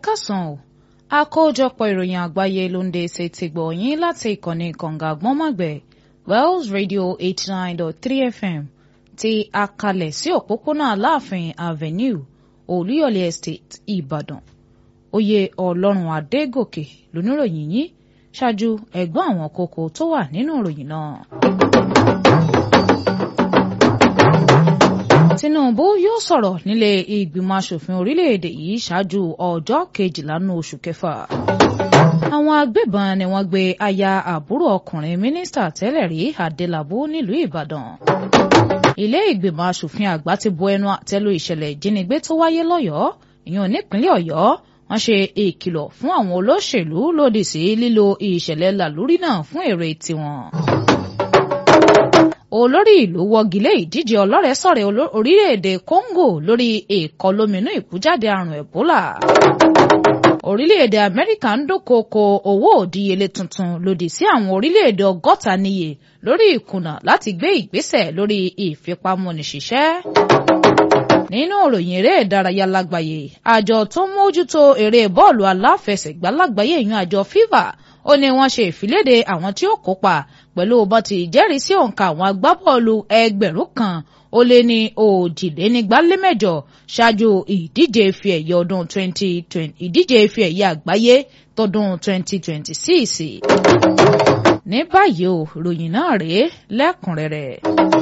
kásán o àkójọpọ̀ ìròyìn àgbáyé ló ń dé ṣe ti gbọ̀ yín láti ìkànnì kànga àgbọ́nmọ̀gbẹ̀ Wells Radio eighty nine dot three FM ti akalẹ̀ sí òpópónà Aláàfin Avenue Olúyọ̀lé Estate Ìbàdàn oyè Ọlọ́run Adégòkè lóníròyìn yín ṣáájú ẹ̀gbọ́n àwọn kókó tó wà nínú ìròyìn náà. Tinubu yóò sọ̀rọ̀ nílé ìgbìmọ̀ asòfin orílẹ̀-èdè yìí ṣáájú ọjọ́ kejìlá nínú oṣù kẹfà. Àwọn agbébọn ni wọ́n gbé aya àbúrò ọkùnrin mínísítà tẹ́lẹ̀ rí Adélabú nílùú Ìbàdàn. Ilé ìgbìmọ̀ asòfin àgbà ti bu ẹnu àtẹ́lu ìṣẹ̀lẹ̀ ìjínigbé tó wáyé lọ́yọ̀ọ́ ìyẹn nípínlẹ̀ Ọ̀yọ́ wọ́n ṣe ìkìlọ̀ fún àwọn olóṣèlú lòdì sí lílo ìṣẹ̀lẹ̀ làlúrí náà fún èrè tiwọn olórí ìlú wọ́gilé ìdíje ọlọ́rẹ̀ẹ́sọ̀rẹ̀ orílẹ̀-èdè Congo lórí ìkọlóminú ìkújáde àrùn Ebola. orílẹ̀-èdè Amẹ́ríkà ń dúnkòokò owó òdíyelé tuntun lòdì sí àwọn orílẹ̀-èdè ọgọ́ta níye lórí ìkùnà láti gbé ìgbésẹ̀ lórí ìfipámúniṣiṣẹ́. nínú ìròyìn eré ìdárayá lágbàáyé àjọ tó ń mójútó eré bọ́ọ̀lù aláfẹsẹ̀gbá lágbàáyé ìyún àjọ FIFA ó ní wọ́n ṣe ìfiléde àwọn tí ó kópa pẹ̀lú bọ́n ti jẹ́rìí sí òǹkà àwọn agbábọ́ọ̀lù ẹgbẹ̀rún kan ó lé ní òjìlénígbálémẹ́jọ ṣáájú ìdíje ife ẹ̀yẹ ọdún 2020 ìdíje ife ẹ̀yẹ àgbáyé tọdún 2026. ní báyìí o ròyìn náà rèé lẹ́kùnrẹ́rẹ́.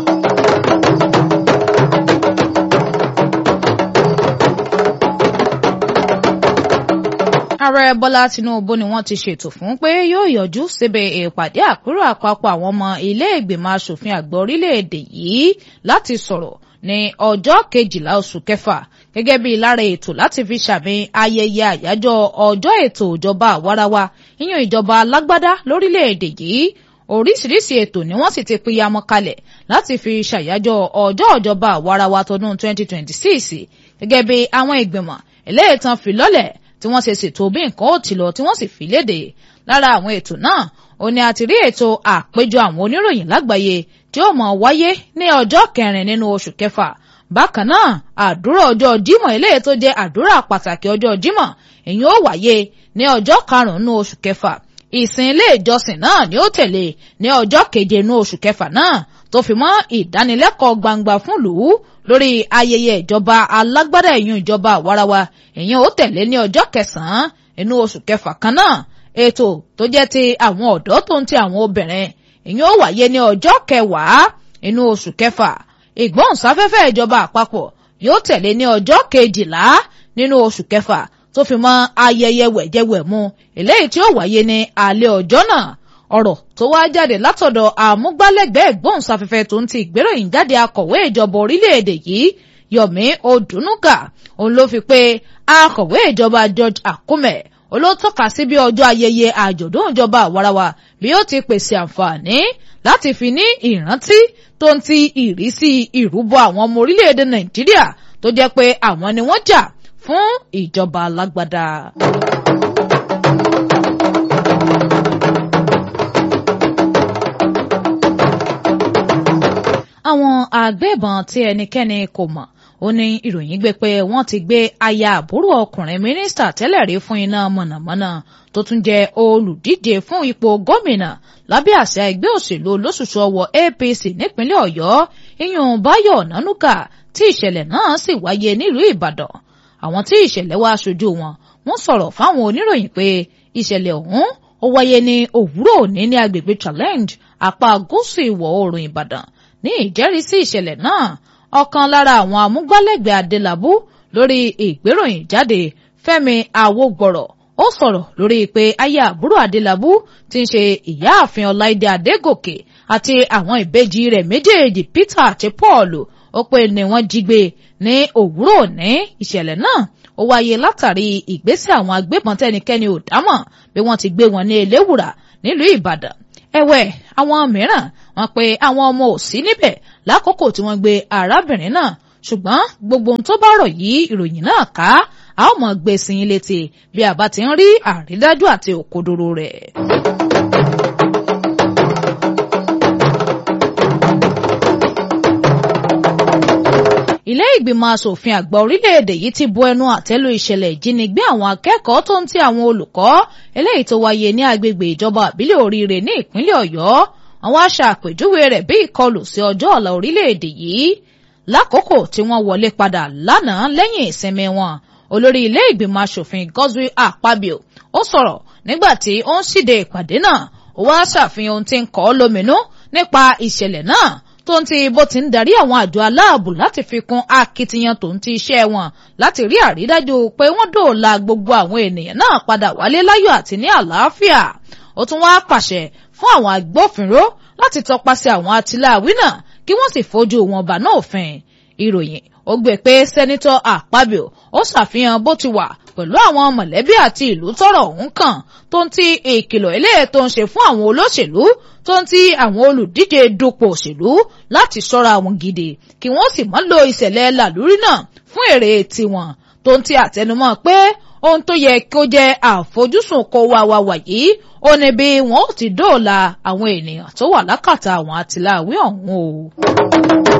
ààrẹ bọ́lá tinubu ni wọ́n ti ṣètò fún pé yóò yọjú síbi ìpàdé àpérò àpapọ̀ àwọn ọmọ ilé ìgbìmọ̀ asòfin àgbà orílẹ̀-èdè yìí láti sọ̀rọ̀ ní ọjọ́ kejìlá oṣù kẹfà gẹ́gẹ́ bí lára ètò láti fi ṣàmì ayẹyẹ àyájọ́ ọjọ́ ètò ìjọba àwarawa yíyan ìjọba alágbádá lórílẹ̀-èdè yìí oríṣiríṣi ètò ni wọ́n sì ti pínyamọ́ kalẹ̀ láti fi ṣàyájọ́ ọjọ́ ìjọba àwarawa tọdún 2026 gẹ́gẹ́ bí àwọn ìgbìmọ̀ eléyìí tán fi lọ́lẹ̀ tí wọ́n ṣe ṣètò bí nǹkan ó ti lọ tí wọ́n sì fi léde lára àwọn ètò náà ó ní a ti rí ètò àpéjọ àwọn oníròyìn lágbàáyé tí ó mọ̀ wáyé ní ọjọ́ kẹrin nínú oṣù kẹfà bákan náà àdúrà ọjọ́ Jímọ̀ eléyìí tó jẹ́ àdúrà pàtàkì ọjọ́ Jímọ̀ èyí ó wáyé ní ọjọ́ karùn-ún nínú oṣù kẹfà ìsìn ilé ìjọsìn náà ni ó tẹ̀lé ní ọjọ́ keje nínú oṣù kẹfà náà tó fi mọ́ ìdánilẹ́kọ̀ọ́ gbangba fún lùú lórí ayẹyẹ ìjọba alágbádá ẹ̀yún ìjọba àwarawa èyí ó tẹ̀lé ní ọjọ́ kẹsàn-án inú oṣù kẹfà kan náà ètò tó jẹ́ ti àwọn ọ̀dọ́ tó ń ti àwọn obìnrin èyí ó wáyé ní ọjọ́ kẹwàá inú oṣù kẹfà ìgbóhùnsáfẹ́fẹ́ ìjọba àpapọ̀ yóò tẹ̀lé ní ọjọ́ kejìlá nínú oṣù kẹfà tó fi mọ́ ayẹyẹ wẹ̀jẹwẹ̀mu eléyìí tí ó wáyé ní alẹ́ ọjọ́ náà ọ̀rọ̀ tó wá jáde látọ̀dọ̀ àmúgbálẹ́gbẹ̀ẹ́ ìgbóhùnsáfẹ́fẹ́ tó ń ti ìgbéròyìn jáde akọ̀wé ìjọba orílẹ̀-èdè yìí Yomi Odunuga òun ló fi pé akọ̀wé ìjọba George Akume olótọ́ka sí bí ọjọ́ ayẹyẹ àjọ̀dún ìjọba àwarawa bí ó ti pèsè àǹfààní láti fi ní ìrántí tó ń ti ìrísí ìrúbọ àwọn ọmọ orílẹ̀-èdè Nàìjíríà tó jẹ́ pé àwọn ni wọ́n jà fún ìjọba alágbádá. àwọn agbébọn tí ẹnikẹ́ni kò mọ̀ ó ní ìròyìn gbé pé wọ́n ti gbé aya àbúrò ọkùnrin mínísítà tẹ́lẹ̀ rí fún iná mọ̀nàmọ́ná tó tún jẹ́ olùdíje fún ipò gómìnà lábẹ́ àṣà ẹgbẹ́ òṣèlú olóṣùṣù ọwọ́ APC nípínlẹ̀ Ọ̀yọ́ iyùn Báyọ̀ Nánúkà tí ìṣẹ̀lẹ̀ náà sì wáyé nílùú Ìbàdàn àwọn tí ìṣẹ̀lẹ̀ wá aṣojú wọn wọ́n sọ̀rọ̀ fáwọn oníròyìn pé ìṣẹ̀lẹ̀ ọ̀hún ó wáyé ní òwúrọ̀ òní ní agbègbè Challenge apá gúúsù ìwọ̀ oòrùn Ìbàdàn ní ìjẹ́rìísí ìṣẹ̀lẹ̀ náà ọ̀kan lára àwọn amúgbálẹ́gbẹ̀ẹ́ Adélabú lórí ìgbéròyìn jáde Fẹ́mi Awógbọ̀rọ̀ ó sọ̀rọ̀ lórí pé aya àbúrò Adélabú tí ń ṣe ìyáàfin Ọláìdé Adégòkè àti àwọn ìbejì rẹ̀ méjèèjì Peter àti Paul ó pé ni wọ́n jí gbé ní òwúrọ̀ òní ìṣẹ̀lẹ̀ náà ó wáyé látàrí ìgbésẹ̀ àwọn agbébọn tẹ́nikẹ́ni ò dámọ̀ bí wọ́n ti gbé wọn ní Eléwùrà nílùú Ìbàdàn ẹ̀wẹ̀ àwọn mìíràn wọ́n pé àwọn ọmọ ò sí níbẹ̀ lákòókò tí wọ́n gbé arábìnrin náà ṣùgbọ́n gbogbo ohun tó bá rọ̀ yí ìròyìn náà ká a ó mọ̀ gbé sí i létí bí a bá ti ń rí àrídájú àti òkodoro rẹ̀. ilé ìgbìmọ̀ asòfin àgbà orílẹ̀-èdè yìí ti bu ẹnu àtẹ́lu ìṣẹ̀lẹ̀ ìjínigbé àwọn akẹ́kọ̀ọ́ tó ń ti àwọn olùkọ́ eléyìí tó wáyé ní agbègbè ìjọba àbílẹ̀ oríire ní ìpínlẹ̀ ọ̀yọ́ àwọn aṣàpèjúwe rẹ̀ bí ìkọlù sí ọjọ́ ọ̀la orílẹ̀-èdè yìí lákòókò tí wọ́n wọlé padà lánàá lẹ́yìn ìsinmi wọn olórí ilé ìgbìmọ̀ asòfin Godswill Akpabio ó sọ̀rọ̀ nígbà tí ó ń ṣíde ìpàdé náà ó wá ṣàfihàn ohun tí ń kọ́ lóminú nípa ìṣẹ̀lẹ̀ náà tó ń ti bó ti ń darí àwọn àjọ aláàbò láti fi kún akitiyan tó ń ti iṣẹ́ wọn láti rí àrídájú pé wọ́n dóòlà gbogbo àwọn ènìyàn náà padà wálé láyọ̀ àti ní àlàáfíà ó tún wáá pàṣẹ fún àwọn agbófinró láti tọpasẹ̀ àwọn atiláwí náà kí wọ́n sì fojú wọn bá náà òfin ìròyìn ó gbé pé sẹ́nitọ́ Akpabio ó ṣàfihàn bó ti wà pẹ̀lú àwọn mọ̀lẹ́bí àti ìlú tọ́rọ̀ ọ̀hún kàn tó ń ti ìkìlọ̀ eléyè tó ń ṣe fún àwọn olóṣèlú tó ń ti àwọn olùdíje dupò òṣèlú láti ṣọ́ra wọn gidi kí wọ́n sì má lo ìṣẹ̀lẹ̀ làlúrí náà fún èrè tiwọn tó ń ti àtẹnumọ́ pé ohun tó yẹ kó jẹ́ àfojúsùn kó wá wá wà yìí ó ní bí wọn ó ti dóòlà àwọn ènìyàn tó wà lákàtà àwọn àtìláwí ọ̀hún o.